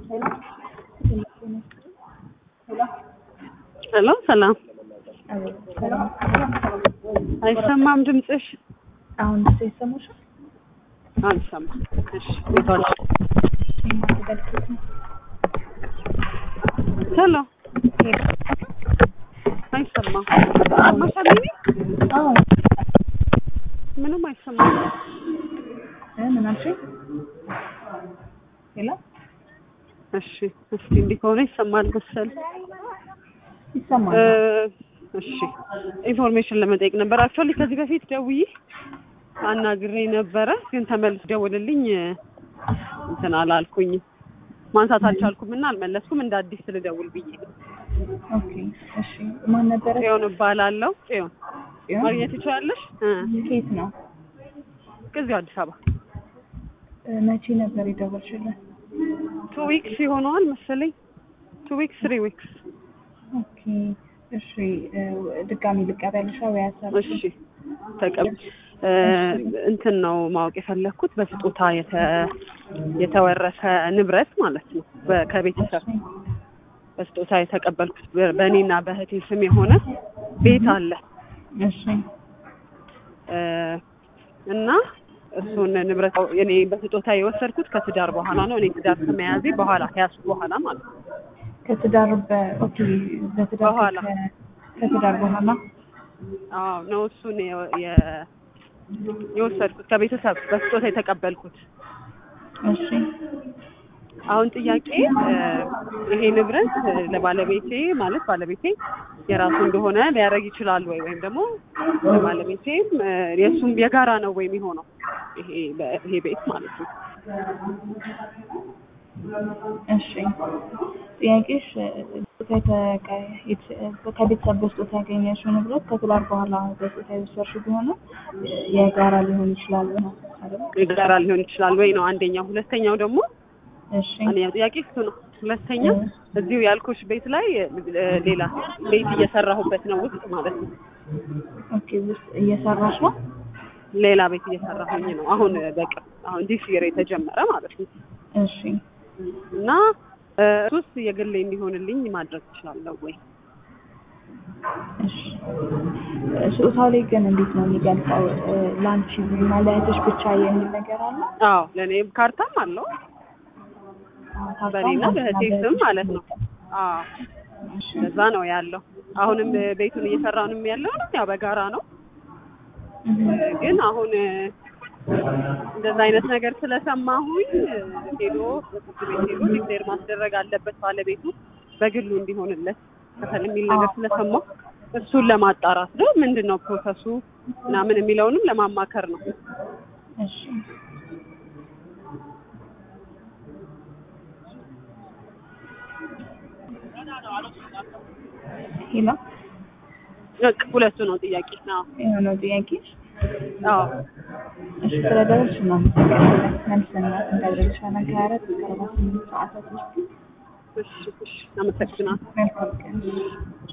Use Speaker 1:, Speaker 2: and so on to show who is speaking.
Speaker 1: ሄሎ ሰላም አይሰማም ድምፅሽ
Speaker 2: አሁን ስ ይሰማሻል?
Speaker 1: አልሰማም እሺ ቤቷል ሄሎ አይሰማም ሰማሻል እኔ
Speaker 2: አዎ
Speaker 1: ምንም አይሰማም
Speaker 2: እ ምን አልሽኝ? ሄሎ
Speaker 1: እሺ እስኪ እንዲህ ከሆነ ይሰማል መሰል
Speaker 2: ይሰማል?
Speaker 1: እ እሺ ኢንፎርሜሽን ለመጠየቅ ነበር አክቹዋሊ ከዚህ በፊት ደውዬ አናግሬ ነበረ ግን ተመልስ ደውልልኝ እንትን አላልኩኝ ማንሳት አልቻልኩም እና አልመለስኩም እንደ አዲስ ልደውል ብዬ
Speaker 2: ኦኬ እሺ። ማን ነበረ?
Speaker 1: ጽዮን እባላለሁ ጽዮን
Speaker 2: ጽዮን?
Speaker 1: ማግኘት ትችላለሽ እ
Speaker 2: ከየት ነው?
Speaker 1: ከዚሁ አዲስ አበባ
Speaker 2: እ መቼ ነበር የደወልሽልን?
Speaker 1: ቱ ዊክስ ይሆነዋል መሰለኝ ቱ ዊክስ ትሪ ዊክስ
Speaker 2: ኦኬ እሺ። እ ድጋሚ ልቀበልሻ ወይ ሀሳብ?
Speaker 1: እሺ ተቀብ እ እንትን ነው ማወቅ የፈለግኩት በስጦታ የተ- የተወረሰ ንብረት ማለት ነው በ- ከቤተሰብ በስጦታ የተቀበልኩት በ- በእኔና በእህቴ ስም የሆነ ቤት አለ
Speaker 2: እሺ
Speaker 1: እ እና እሱን ንብረት እኔ በስጦታ የወሰድኩት ከትዳር በኋላ ነው። እኔ ትዳር ከመያዜ በኋላ ከያዝኩ በኋላ ማለት ነው።
Speaker 2: ከትዳር በ ኦኬ በትዳር
Speaker 1: በኋላ።
Speaker 2: ከ- ከትዳር በኋላ
Speaker 1: አዎ ነው እሱን የ- የ- የወሰድኩት ከቤተሰብ በስጦታ የተቀበልኩት።
Speaker 2: እሺ
Speaker 1: አሁን ጥያቄ እ ይሄ ንብረት እ ለባለቤቴ ማለት ባለቤቴ የራሱ እንደሆነ ሊያደርግ ይችላል ወይ ወይም ደግሞ ለባለቤቴም እ የእሱም የጋራ ነው ወይ የሚሆነው ይሄ በ- ይሄ ቤት ማለት ነው።
Speaker 2: እሺ ጥያቄሽ እ ከተቀ- የት- ከቤተሰብ በስጦታ ያገኘሽው ንብረት ከትዳር በኋላ በስጦታ የወሰድሽው ቢሆን የጋራ ሊሆን ይችላል ነው አይደል?
Speaker 1: የጋራ ሊሆን ይችላል ወይ ነው አንደኛው። ሁለተኛው ደግሞ
Speaker 2: እሺ
Speaker 1: አንደኛው ጥያቄ እሱ ነው። ሁለተኛ እዚሁ ያልኩሽ ቤት ላይ እ ሌላ ቤት እየሰራሁበት ነው ውስጥ ማለት ነው።
Speaker 2: ኦኬ ውስጥ እየሰራሽ ነው?
Speaker 1: ሌላ ቤት እየሰራሁኝ ነው አሁን በቅርብ አሁን ዲስ ይር የተጀመረ ማለት ነው
Speaker 2: እሺ
Speaker 1: እና እ እሱስ የግሌ እንዲሆንልኝ ማድረግ እችላለሁ ወይ?
Speaker 2: እሺ ስጦታው ላይ ግን እንዴት ነው የሚገልጸው? እ ለአንቺ እና ለእህትሽ ብቻ የሚል ነገር አለ?
Speaker 1: አዎ ለእኔ ካርታም አለው
Speaker 2: አዎ፣
Speaker 1: በእኔና
Speaker 2: ታውቃለህ?
Speaker 1: በእህቴ ስም ማለት ነው። አዎ
Speaker 2: እሺ
Speaker 1: እዛ ነው ያለው። አሁንም ቤቱን እየሰራንም ያለው ያው በጋራ ነው።
Speaker 2: እህ፣
Speaker 1: ግን አሁን እ እንደዛ አይነት ነገር ስለሰማሁኝ እ ሄዶ ፍርድ ቤት ሄዶ ዲክሌር ማስደረግ አለበት ባለቤቱ በግሉ እንዲሆንለት ከፈል የሚል ነገር ስለሰማሁ እሱን ለማጣራት ነው። ምንድን ነው ፕሮሰሱ ምናምን የሚለውንም ለማማከር ነው።
Speaker 2: እሺ ሄሎ
Speaker 1: በቃ ሁለቱ ነው ጥያቄ ነው።
Speaker 2: የሆነው ጥያቄሽ?
Speaker 1: አዎ
Speaker 2: እሺ ስለደረስሽ ነው የምትቀበለው። መልስና እንደደረስሻለን ከሀያ አራት እስከ አርባ ስምንት ሰዓታት ውስጥ
Speaker 1: እሺ እሺ አመሰግናለሁ።
Speaker 2: መልካም ቀን